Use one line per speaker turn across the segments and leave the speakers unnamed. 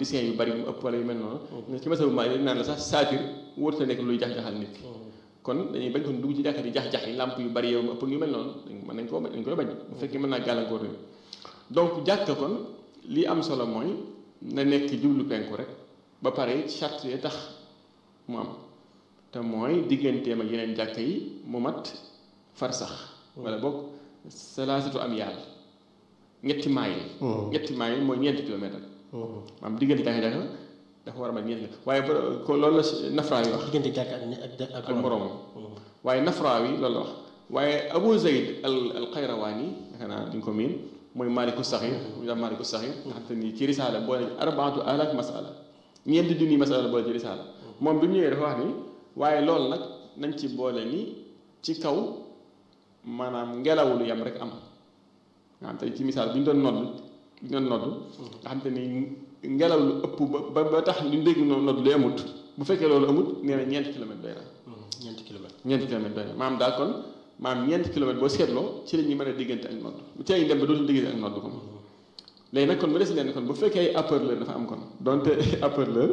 bissin yu bari mu ëpp wala yu mel noonu nga ci masabu maa naan la sax saatir wóorta nekk luy jax-jaxal nit ki kon dañuy bañ kon dugg ci jàkka di jax-jax yi làmp yu bari yow mu ëpp yu mel noonu mën nañ koo dañ koy bañ bu fekkee mën naa gàllankoor ni donc jàkka kon li am solo mooy na nekk jublu penku rek ba pare charte yi tax mu am te mooy digganteem ak yeneen jàkka yi mu mat far sax wala boog salaasatu am yàlla ñetti maayil ñetti maayil mooy ñeenti kilomètre maam diggante jàkka jàkka dafa war a mat ñeenti waaye ko loolu la nafraa yi wax
diggante jàkk ak
ak moroomam waaye nafraa yi loolu la wax waaye Abu Zayd al al Qayrawaani yaakaar naa duñ ko miin mooy maaliku saxir ñu daan maaliku saxir nga xam te ni ci risaala boole arbaatu alaaf masala ñeenti junni masala boole ci risaala moom bi mu ñëwee dafa wax ni waaye loolu nag nañ ci boole ni ci kaw maanaam ngelaw lu yam rek am nga xam te ci misaal bu ñu doon nodd bu ñu doon nodd nga xam te ni ngelaw lu ëpp ba ba tax lu dégg nodd lu amut bu fekkee loolu amut nee na ñeenti kilomètre doy na
ñeenti kilomètre
ñeenti kilomètre doy na maanaam daal kon maanaam ñeenti kilomètre boo seetloo ci la ñuy mën a diggante ak nodd bu tey dem ba dootul diggante ak nodd ko léegi nag kon mu des leen kon bu fekkee haut-parleur dafa am kon donte haut-parleur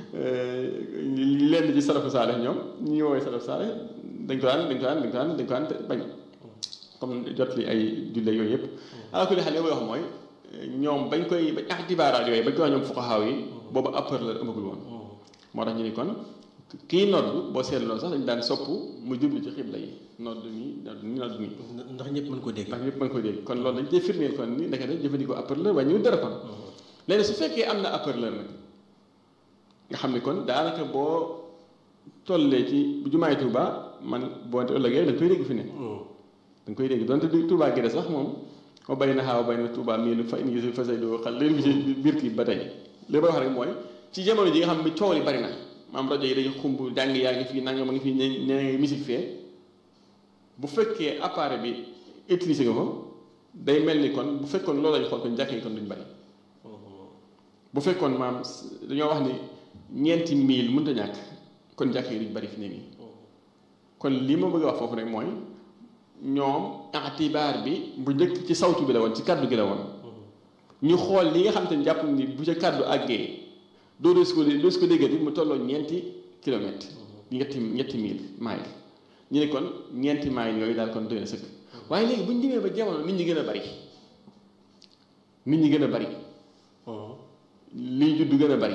lenn ci salafu saale ñoom ñi woowee salafu saale dañ ko daan dañ ko daan dañ ko daan dañ ko daan bañ comme jot li ay julle yooyu yëpp ala kulli xel li may wax mooy ñoom bañ koy bañ ixtibaaraat yooyu bañ koy wax ñoom fuqahaa yi boobu haut-parleur amagul woon moo tax ñu ni kon kii nodd boo seetloo sax dañ daan sopp mu jublu ci xibla yi nodd nii nodd nii nodd nii
ndax ñëpp mën ko dégg
ndax ñëpp mën ko dégg kon loolu dañ cee firndeel kon ni ndekete jëfandikoo haut-parleur waaye ñu dara kon léegi su fekkee am na haut-parleur nag nga xam ni kon daanaka boo tollee ci jumaay Tuuba man boo ëllëgee dañ koy dégg fi ne dañ koy dégg donte du Tuuba gi de sax moom moo bay na xaaw bay na Tuuba mii lu fa indi si fasay doo xal léegi bi ci biir kii ba tey li may wax rek mooy ci jamono ji nga xam ne coow li bari na maam rajo yi dañuy xumb jàng yaa ngi fii nangam a ngi fii ñe ngi musique fee bu fekkee appareil bi utilisé nga ko day mel ni kon bu fekkoon loolu lañ xool kon jàkk yi kon duñ bari bu fekkoon maam dañoo wax ni ñeenti mille mënut a ñàkk kon jàkk yi duñ bari fi ne nii kon li ma bëgg a wax foofu rek mooy ñoom atibaar bi bu njëkk ci sawtu bi la woon ci kàddu gi la woon ñu xool li nga xam te ne jàpp ni bu ca kàddu àggee doo doo su ko doo su ko déggati mu tolloo ñeenti kilomètre ñetti ñetti mille mile ñu ne kon ñeenti mile yooyu daal kon doy na sëkk waaye léegi bu ñu demee ba jamono nit ñi gën a bari nit ñi gën a bari lii juddu gën a bari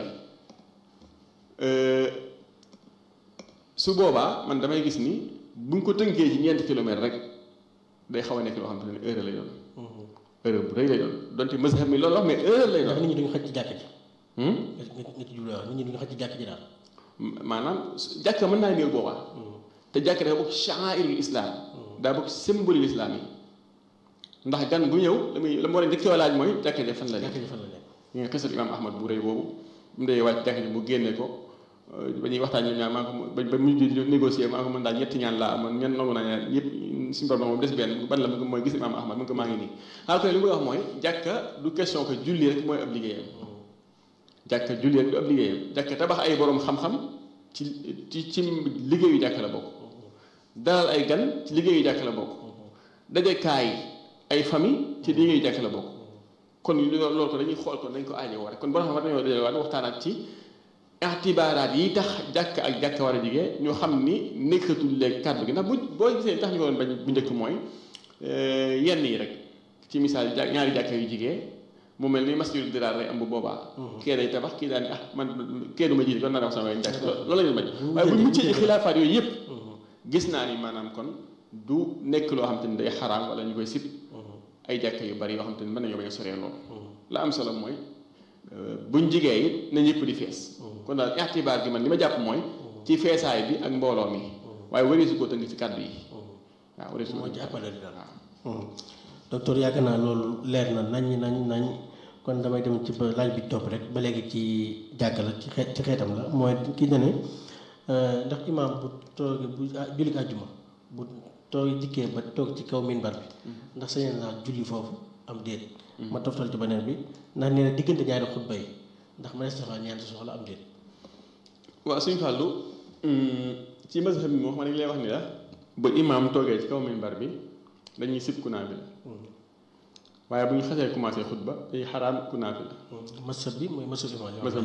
su boobaa man damay gis ni buñ ko tënkee ci ñeenti kilomètre rek day xaw a nekk loo xam te ne heure lay doon heure bu rëy lay doon donte mazhab mi loolu wax mais heure lay
ndax
doon
nit ñi duñu xaj ci jàkk ji nga nga ci jublu wax nit ñi duñu xaj ci jàkk ji daal
maanaam jàkka mën naa néew boobaa te jàkka dafa bokk sha'airul islam daa bokk symbole l'islam yi ndax gan bu ñëw la muy la mu war a njëkkee laaj mooy jàkka ja fan la nekk
jàkk ji fan la nekk
ñu ngi xisal imaam ahmad bu rëy boobu mu dee wàcc jàkka ji mu génne ko ba ñuy waxtaan ñoom ñaar maa ko ba ba mujj di négocier maa ko mën daal ñetti ñaan laa amoon ñen nangu naa ñaan yëpp suñu borom moom des benn ban la mooy gis imaam ahmad mu ngi ko maa ngi nii alors que li muy wax mooy jàkka du question que julli rek mooy ab liggéeyam jàkka julli rek du ab liggéeyam jàkka tabax ay borom xam-xam ci ci ci liggéeyu jàkka la bokk dalal ay gan ci liggéeyu jàkka la bokk dajekaay ay famille ci liggéeyu jàkka la bokk kon loolu ko dañuy xool kon dañ ko aajowoo rek kon boo xam ne dañoo dajale waat waxtaanaat ci itibaaraat yi tax jàkka ak jàkka war a jigee ñoo xam ni nekkatul léegi kàddu gi ndax bu boo gisee tax ñu ko doon bañ bu njëkk mooy yenn yi rek ci misaal ja ñaari jàkka yu jigee mu mel ni masjidul diraar lay am bu boobaa kee day tabax kii daal ni ah man kee du ma jiite kon naa def sama yoon jàkk loolu la ñu bañ waaye bu muccee ci xilaafaat yooyu yëpp gis naa ni maanaam kon du nekk loo xam te ni day xaraam wala ñu koy sib ay jàkka yu bari yoo xam te ni mën nañoo bañ a soree loolu la am solo mooy buñ jigee it na ñëpp di fees kon daal ixtibaar gi man li ma jàpp mooy ci feesaay bi ak mbooloo mi waaye wari su ko tënk ci kàddu yi waaw wari su ko
moo ci appale di daal
waaw
docteur yaakaar naa loolu leer na nañ nañ nañ kon damay dem ci ba laaj bi topp rek ba léegi ci jàkka la ci xeet ci xeetam la mooy kii na ne ndax imaam bu toogee bu julli àjjuma bu toog dikkee ba toog ci kaw minbar bi ndax sañe naa julli foofu am déet ma toftal ci beneen bi ndax nee na diggante ñaari xutba yi ndax ma des na ñaari soxla am déet
waaw suñu fàllu ci mazhab bi moo xam ne dañu lay wax ni la ba imaam toogee ci kaw minbar bi dañuy sib kunaa bi la waaye bu ñu xasee commencé xutba day xaraam kunaa bi la
masab bi mooy masab imaam